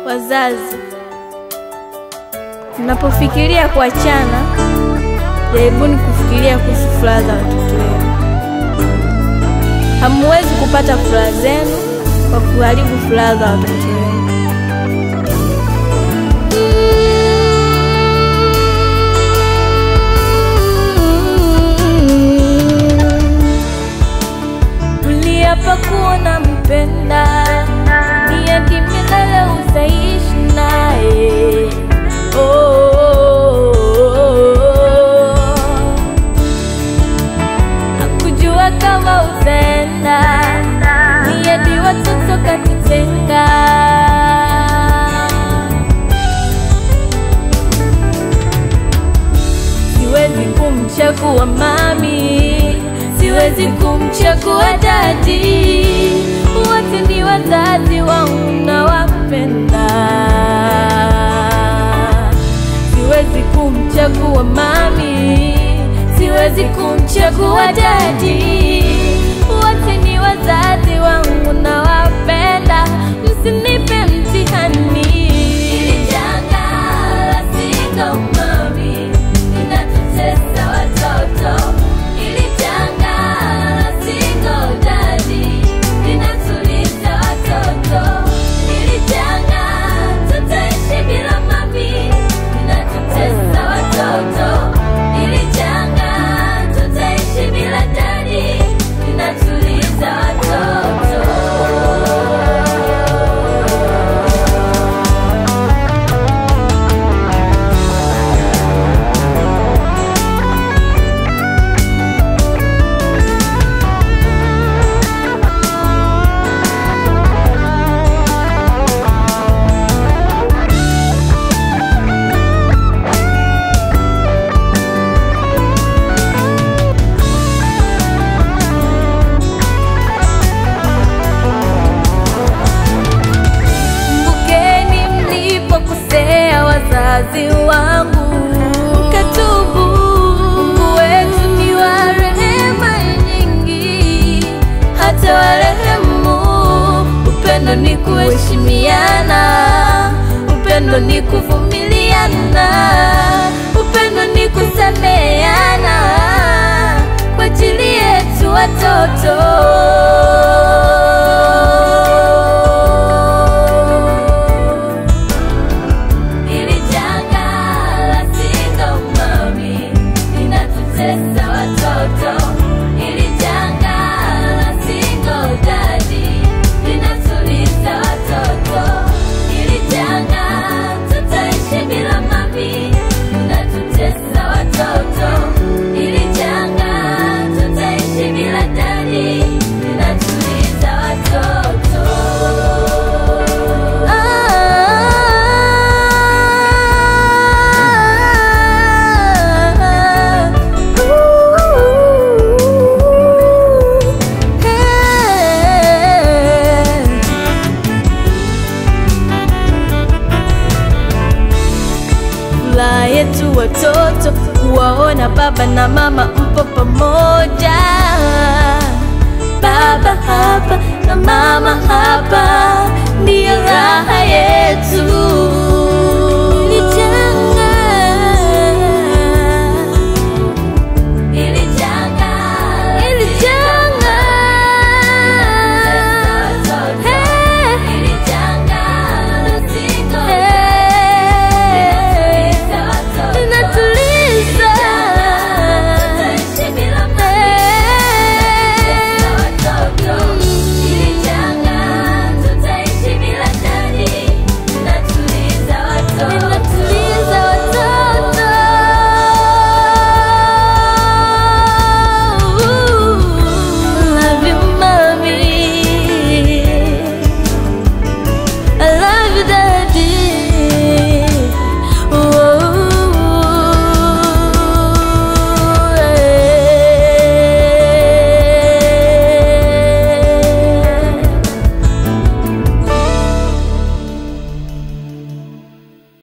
Wazazi, mnapofikiria kuachana, jaribuni kufikiria kuhusu furaha za watoto wenu. Hamuwezi kupata furaha zenu kwa kuharibu furaha za watoto wenu. Mliapa kuwa nampenda, ni hadi milele utaishi naye. Oh, oh, oh, oh. Hakujua kama utaenda, ni hadi watoto katutenga. Siwezi kumchagua mami, siwezi kumchagua dadi, wote ni wazazi wangu na wapenda. Siwezi kumchagua mami, siwezi kumchagua dadi, wote ni wazazi wangu na wapenda. Msinipe mtihani. Hili janga la single mami linatutesa watoto. Hili janga la single daddy linatuliza watoto. Hili janga tutaishi bila mami linatutesa watoto. Hili janga tutaishi bila daddy linatuliza watoto. Kumbukeni mlipokosea wazazi wangu, mkatubu. Mungu wetu ni wa rehema nyingi, hata warehemu. Upendo ni kuheshimiana, upendo ni kuvumiliana, upendo ni kusameheana kwa ajili yetu watoto. Hili janga la single mami linatutesa watoto. Hili janga la single daddy linatuliza watoto. Hili janga tutaishi bila mami linatutesa watoto. Hili janga tutaishi bila daddy linatuliza watoto. Furaha yetu watoto kuwaona baba na mama mpo pamoja.